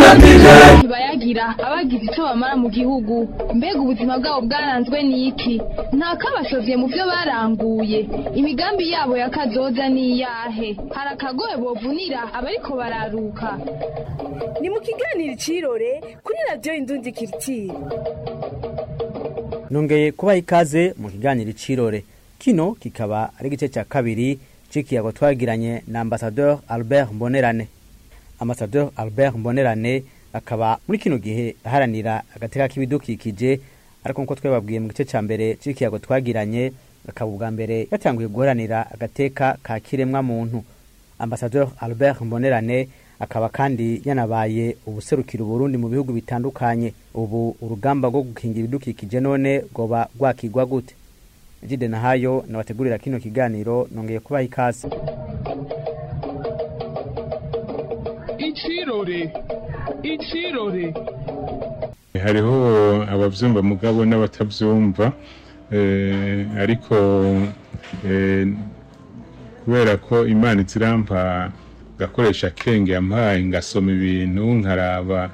ntibayagira abagize icyo bamara mu gihugu mbega ubuzima bwabo bwaranzwe n'iki nta kabashovye mu byo baranguye imigambi yabo ya kazoza ni iyahe hari akagoye bovunira abariko bararuka ni mu kiganiro icirore kuri radiyo indundi kiritiri nongeye kubaha ikaze mu kiganiro icirore kino kikaba ari igice cya kabiri c'ikiyago twagiranye na ambasadeur albert mbonerane ambasadeur albert mbonerane akaba muri kino gihe aharanira agateka k'ibidukikije ariko nkuko twababwiye mu gice cya mbere c'ikiyago twagiranye akaba ubwa mbere yatanguye guharanira agateka ka kiremwa muntu ambasadeur albert mbonerane akaba kandi yanabaye ubuserukira uburundi mu bihugu bitandukanye ubu urugamba rwo gukingira ibidukikije none rwoba rwakigwa gute jide nahayo nabategurira kino kiganiro nongeye kubaha ikaze icirore icirore hariho abavyumva mugabo n'abatavyumva eh, ariko eh, kubera ko imana izirampa ngakoresha akenge yampaye ngasoma ibintu nkaraba